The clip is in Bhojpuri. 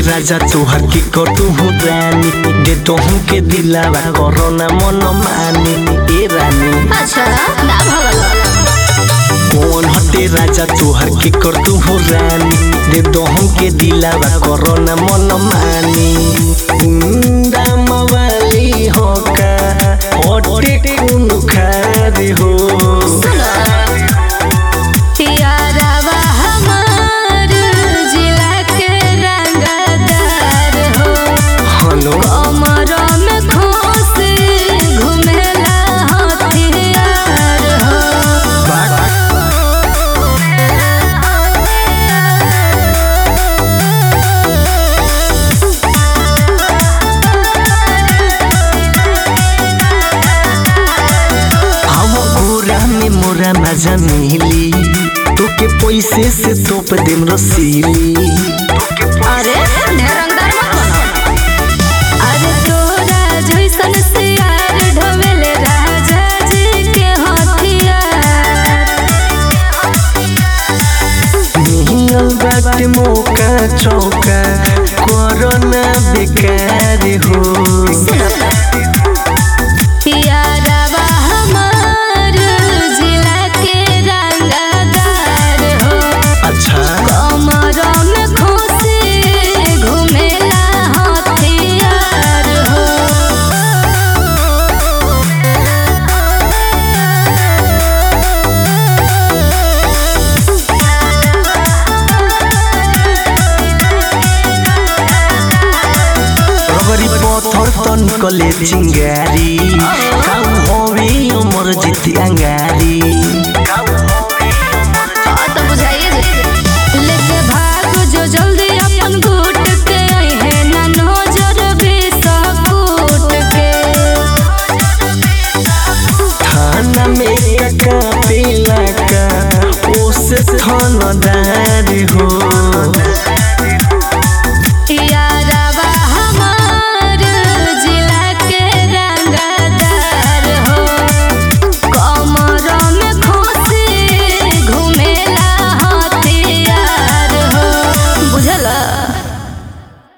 राजा तोहर की कटू हूँ रानी दे तो हूँ के दिलावा कोरोना मन मानी ए रानी अच्छा ना भगल कौन हटे राजा तोहर के कटू हूँ रानी दे तो हूँ के दिलावा कोरोना मन मानी हुंडा मवाली हो का हटे कुन खारे हो यारावा हमार जिला के रंगदार हो हलो कमरों में खोस घुमेला हथियार हो हम गोरा में मोरा मजा मिली तोके पैसे से तोप देम रसीली अरे ढेरंगदार मत बनो अरे तोरा जैसन सियार ढोवेले राजा जी के हथियार मिलल बाटे मौका चौका कोरोना बेकार हो यारावा हमार जिला के रंगदार हो अच्छा कमरों में खोसे घुमेला हथियार हो रगरी पत्थर त निकले चिंगारी काऊ हवे अमर जिति अंगारी